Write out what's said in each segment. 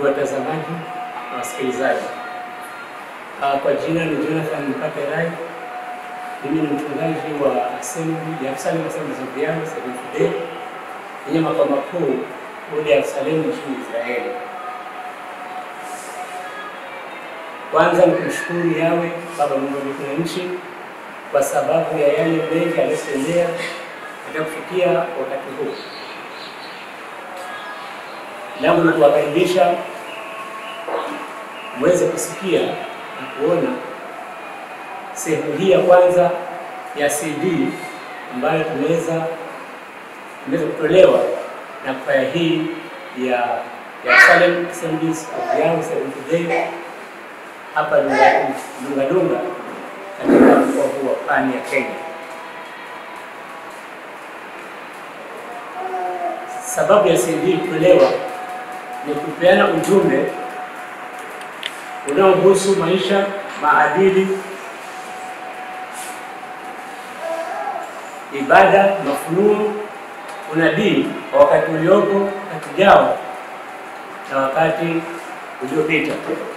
ndugu watazamaji na wasikilizaji. Ah, Kwa jina ni Jonathan Mpate Rai. Mimi ni mchungaji wa Assembly ya Yerusalemu Assemblies of God Seventh Day yenye makao makuu kule Yerusalemu nchini Israeli. Kwanza ni kumshukuru Yawe Baba Mungu wa mbingu na nchi kwa sababu ya yale mengi aliyotendea katika kufikia wakati huu. Langu ni kuwakaribisha mweze kusikia na kuona sehemu hii ya kwanza ya CD ambayo tumeweza imeweza kutolewa na kwaya hii ya Yerusalemu Assemblies of Yahweh Seventh Day hapa Lunga- Lungalunga katika mkoa huu wa Pwani ya Kenya. Sababu ya CD kutolewa ni kupeana ujumbe unaohusu maisha, maadili, ibada, mafunuo, unabii wa wakati uliopo, wakati ujao na wakati uliopita.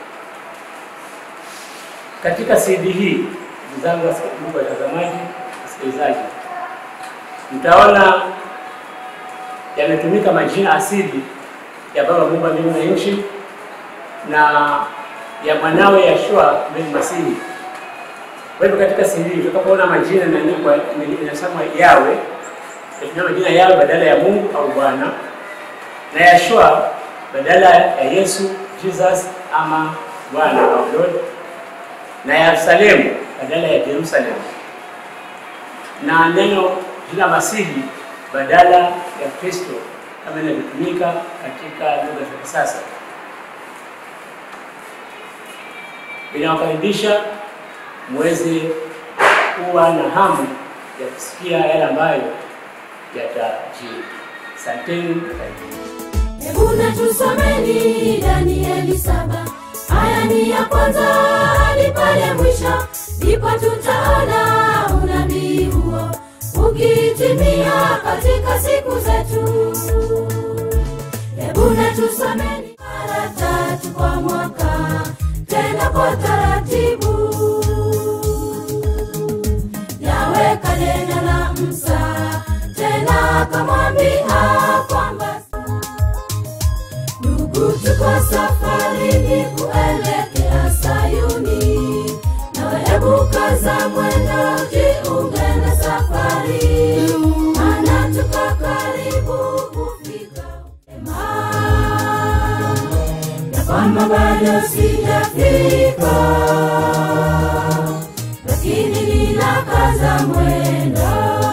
Katika CD hii, ndugu zangu wasik- ndugu watazamaji, wasikilizaji, mtaona yametumika majina asili ya Baba Mungu wa mbingu na nchi na ya mwanawe Yeshua bin Masihi. Kwa hivyo katika CD tutakapoona majina yanaandikwa inasema Yawe, tunatumia majina Yawe badala ya Mungu au Bwana, na Yeshua badala ya Yesu, Jesus ama Bwana au Lord, na Yerusalemu badala ya Jerusalem, na neno jina Masihi badala ya Kristo kama inavyotumika katika lugha za kisasa. Ninawakaribisha muweze kuwa na hamu ya kusikia yale ambayo yatajiri. Asanteni, karibuni. Hebu na tusomeni Danieli saba aya ni ya kwanza hadi pale mwisho, ndipo tutaona unabii huo ukitimia katika siku zetu. Hebu na tusomeni mara tatu kwa mwaka, tena kwa taratibu. Yawe kanena na Musa, tena akamwambia kwamba Ndugu, tuko safarini kuelekea Sayuni, nawe hebu kaza mwendo, jiunge na safari, maana tuko karibu kufika Ema, ya kwamba bado sijafika, lakini ninakaza mwendo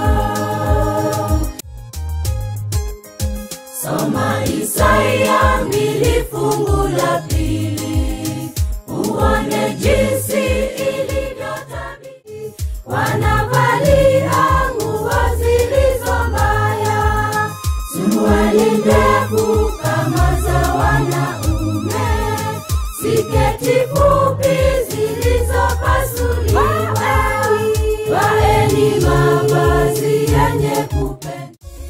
Soma Isaya mbili fungu la pili uone jinsi ilivyotabiri. Wanavalia nguo zilizo mbaya, suruali ndefu kama za wanaume, siketi fupi zilizopasuliwa. Vaeni mavazi yenye kupendeza.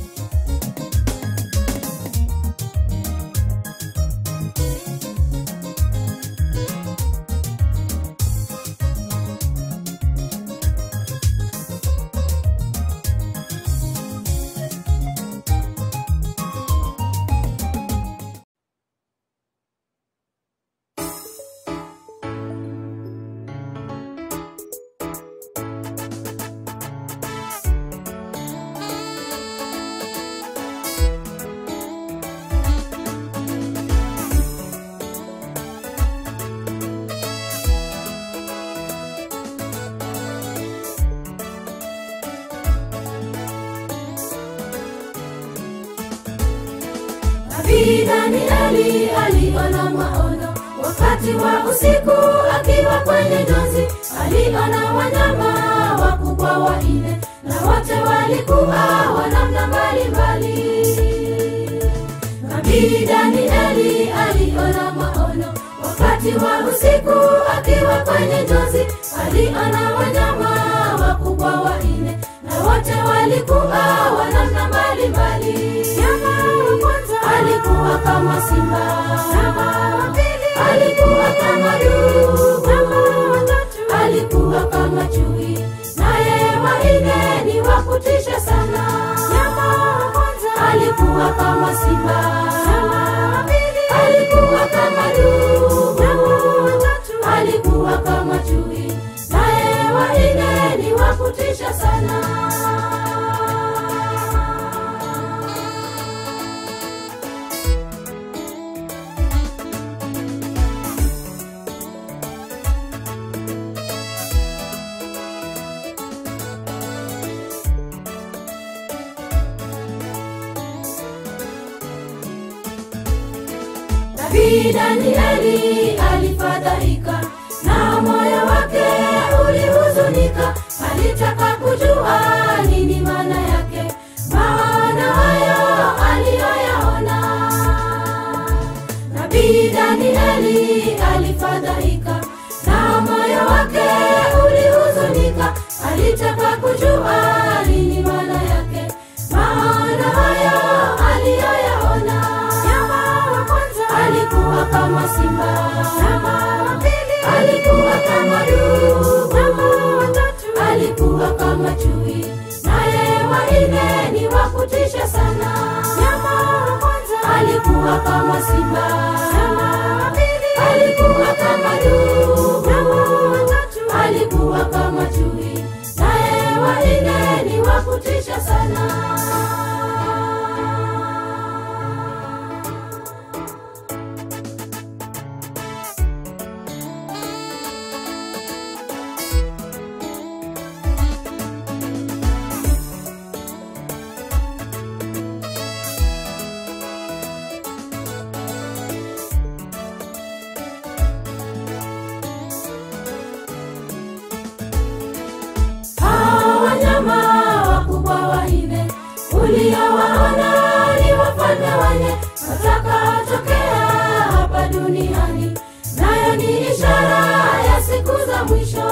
Nabii Danieli aliona maono wakati wa usiku, akiwa kwenye njozi aliona wanyama wakubwa wanne, na wote walikuwa wa namna mbalimbali. Nabii Danieli aliona maono wakati wa usiku, akiwa kwenye njozi aliona wanyama wakubwa wanne, na wote walikuwa wa namna mbalimbali. Mnyama wa kwanza alikuwa kama simba, kama dubu, alikuwa kama chui, naye wanne ni wa kutisha sana. Alikuwa kama simba, alikuwa kama dubu, alikuwa kama chui, naye wanne ni wa kutisha sana. Nabii Danieli alifadhaika na moyo wake ulihuzunika, alitaka kujua nini maana yake, maana hayo aliyoyaona. Nabii Danieli alifadhaika na moyo wake ulihuzunika, alitaka kujua nini maana yake, maana hayo aliyoyaona. Nyama wa kwanza alikuwa kama simba, nyama wa pili alikuwa kama dubu, nyama wa tatu alikuwa kama chui, naye wa nne ni wa kutisha sana. Nyama wa kwanza alikuwa kama simba, nyama wa pili alikuwa kama dubu, nyama wa tatu alikuwa kama chui, naye wa nne ni wa kutisha sana. Hawa wanyama wakubwa wanne uliowaona ni wafalme wanne watakaotokea hapa duniani, nayo ni ishara ya siku za mwisho.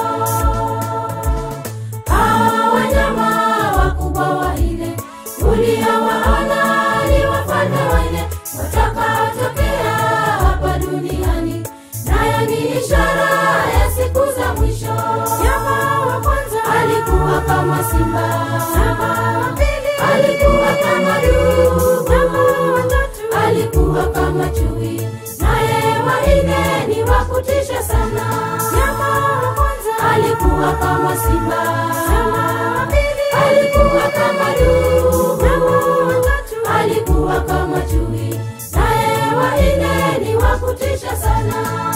Hawa wanyama wakubwa wanne uliowaona ni wafalme wanne watakaotokea hapa duniani, nayo ni ishara ya siku za mwisho. Nyama wa kwanza alikuwa kama simba, nyama wa pili alikuwa kama dubu, nyama wa tatu alikuwa kama chui, naye wa nne ni wa kutisha sana. Nyama wa kwanza alikuwa kama simba, nyama wa pili alikuwa kama dubu, nyama wa tatu alikuwa kama chui, naye wa nne ni wa kutisha sana.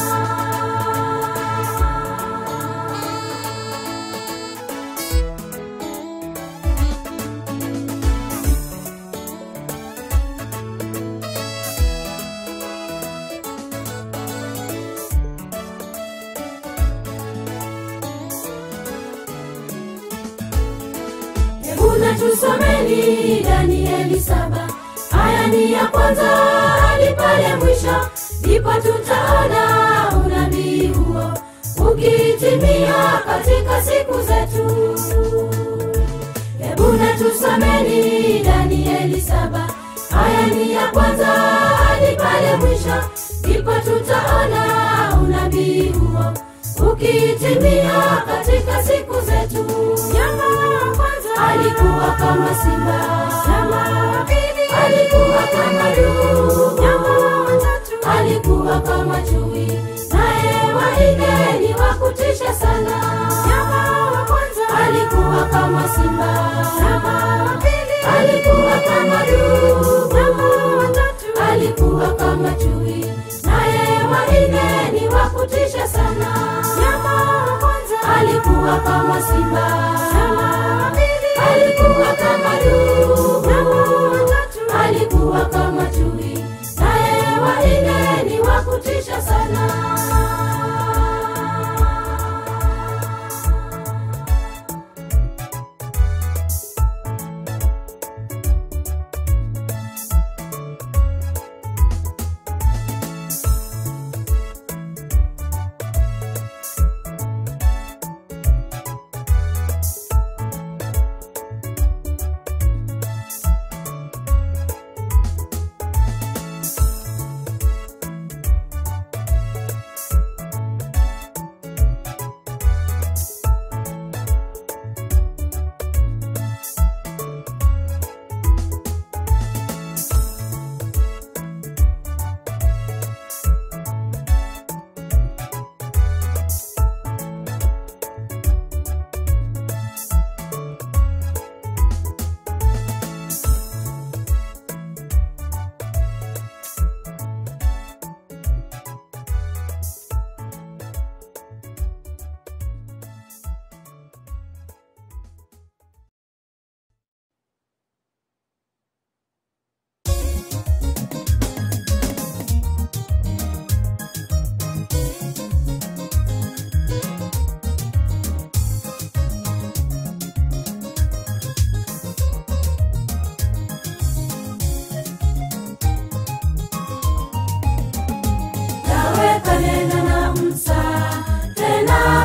Hebu na tusomeni Danieli saba aya ni ya kwanza hadi pale mwisho, ndipo tutaona unabii huo ukitimia katika siku zetu. Hebu na tusomeni Danieli saba aya ni ya kwanza hadi pale mwisho, ndipo tutaona unabii huo ukitimia katika siku zetu. Nyama wa kwanza alikuwa kama simba, nyama wa pili alikuwa kama dubu, nyama wa tatu alikuwa kama chui, naye wa nne ni wa kutisha sana. Nyama wa kwanza alikuwa kama simba, nyama wa pili alikuwa kama dubu, nyama wa tatu alikuwa kama chui, naye wa nne ni wa kutisha sana. Nyama wa kwanza alikuwa kama simba, nyama wa pili alikuwa kama dubu, nyama wa tatu alikuwa kama chui, naye wa nne ni wa kutisha sana.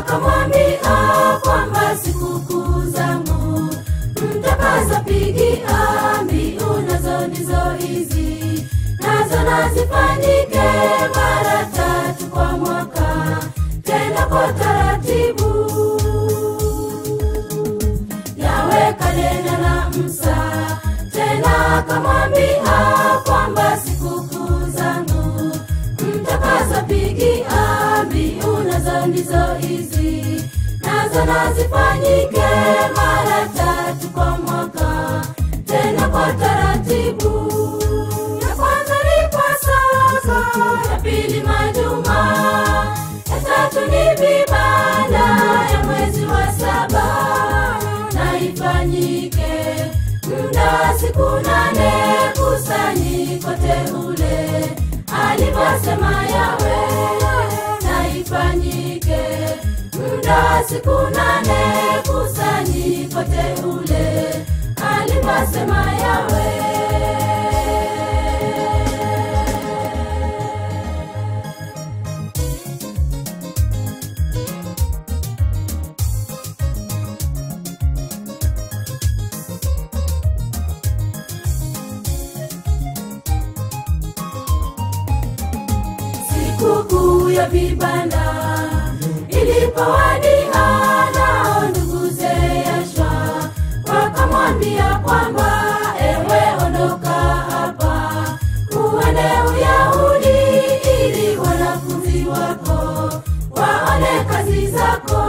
akamwambia kwamba sikukuu zangu mtakazopigia mbiu nazo ndizo hizi nazo nazifanyike mara tatu kwa mwaka tena kwa taratibu yawe kalenda na msa tena akamwambia kwamba sikukuu zangu mtakazopigia mbiu nazo ndizo hizi nazo nazifanyike mara tatu kwa mwaka tena kwa taratibu ya kwanza ni pasaka ya pili majuma ya tatu ni vibanda ya mwezi wa saba na ifanyike muda siku nane kusanyiko teule alivyosema yawe na ifanyike muda siku nane kusanyiko teule alivyosema yawe sikukuu ya vibanda ilipowadia nao nduguze Yashwa wakamwambia kwamba ewe ondoka hapa uende Uyahudi ili wanafunzi wako waone kazi zako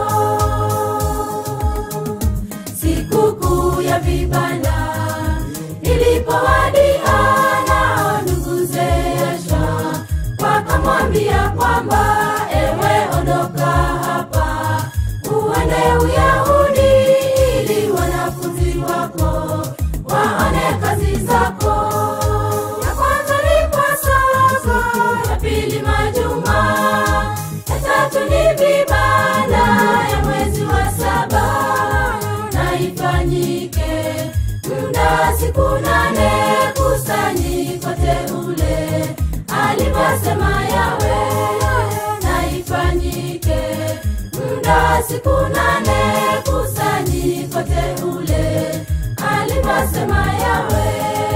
sikukuu ya vibanda ilipowadia nao nduguze Yashwa wakamwambia kwamba ewe ondoka hapa uende Uyahudi ili wanafunzi wako waone kazi zako. Ya kwanza ni Pasaka, ya pili majuma, ya tatu ni vibanda ya mwezi wa saba, na ifanyike muda siku nane kusanyiko teule alivyosema yawe na ifanyike muda siku nane kusanyiko teule alivyosema yawe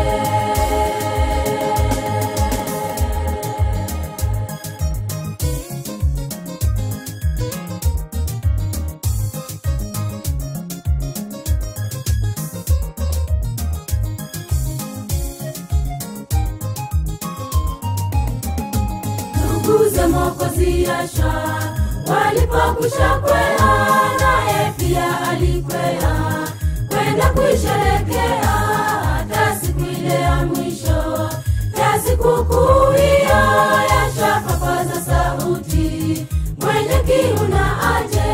nduguze Mwokozi Yasha walipokwisha kwea, naye pia alikwea kwenda kuisherekea hata siku ile ya mwisho ya sikukuu hiyo. Yasha kapaza sauti, mwenye kiu na aje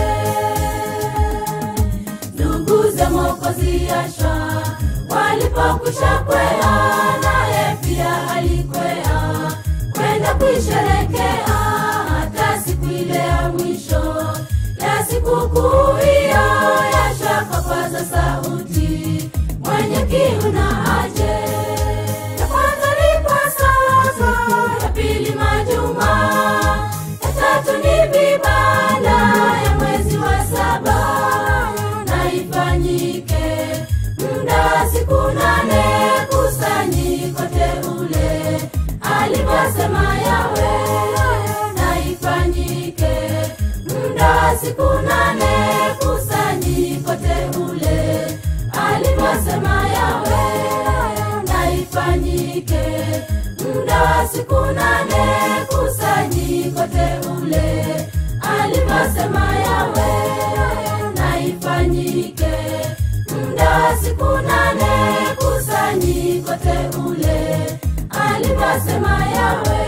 nduguze Mwokozi Yasha walipokwisha kwea, naye pia alikwea kwenda kuisherekea hata siku ile ya mwisho ya sikukuu hiyo. Yasha kapaza sauti, mwenye kiu na aje. Ya kwanza ni Pasaka, ya pili majuma, ya tatu ni vibanda ya mwezi wa saba, na ifanyike muda siku nane kusanyiko teule alivyosema yawe na ifanyike muda siku nane kusanyiko teule alivyosema yawe na ifanyike muda siku nane kusanyiko teule alivyosema yawe na ifanyike muda siku nane kusanyiko teule alivyosema yawe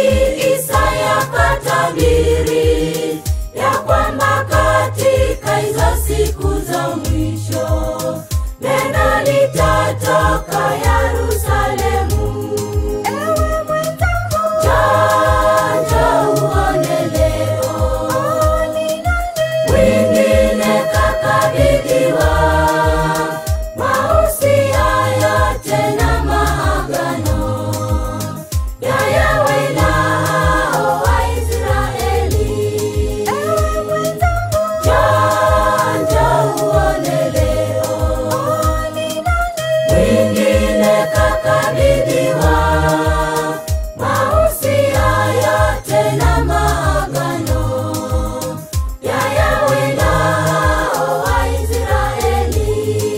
Isaya katabiri ya kwamba katika hizo siku za mwisho neno litatoka Yerusalemu. Ewe mwenzangu, janja uone leo, mwingine kakabidhiwa mausia yote na maagano ya Yahwe na hao Waisraeli. Ewe mwenzangu, janja uone leo, mwingine kakabidhiwa mausia yote na maagano ya Yahwe na hao Waisraeli.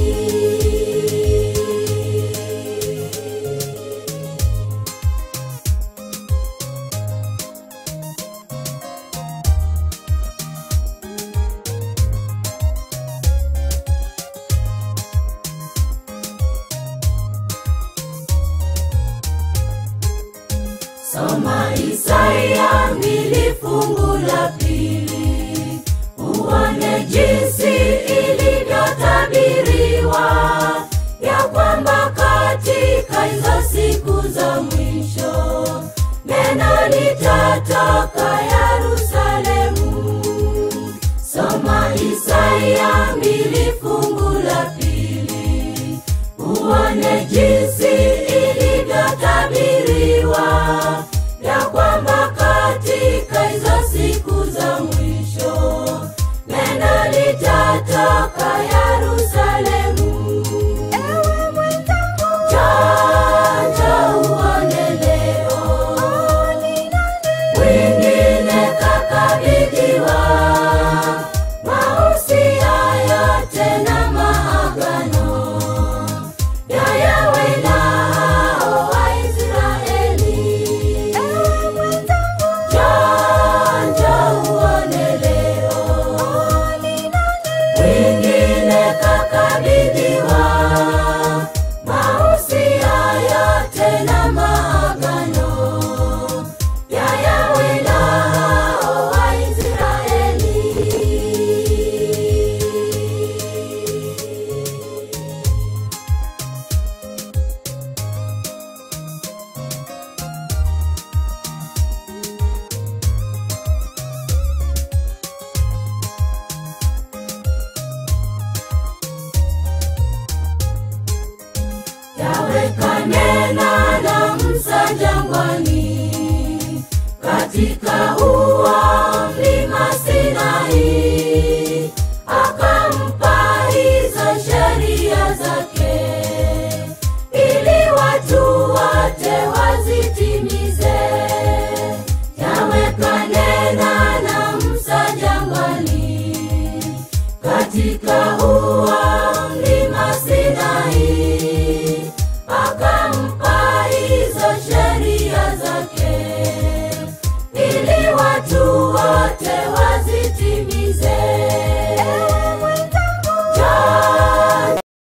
Soma Isaya mbili fungu la pili, uone jinsi ilivyotabiriwa ya kwamba katika hizo siku za mwisho neno litatoka Yerusalemu. Soma Isaya mbili fungu la pili, uone jinsi ilivyotabiriwa ya kwamba katika hizo siku za mwisho neno litatoka Yerusalemu. Ewe mwenzangu, janja uone leo, mwingine kakabidhiwa mausia yote na maagano ya Yahwe na hao Waisraeli. Ewe mwenzangu, janja uone leo, mwingine kakabidhiwa mausia yote na maagano ya Yahwe na hao Waisraeli. yaweka nena na Musa jangwani, katika ua mlima Sinai,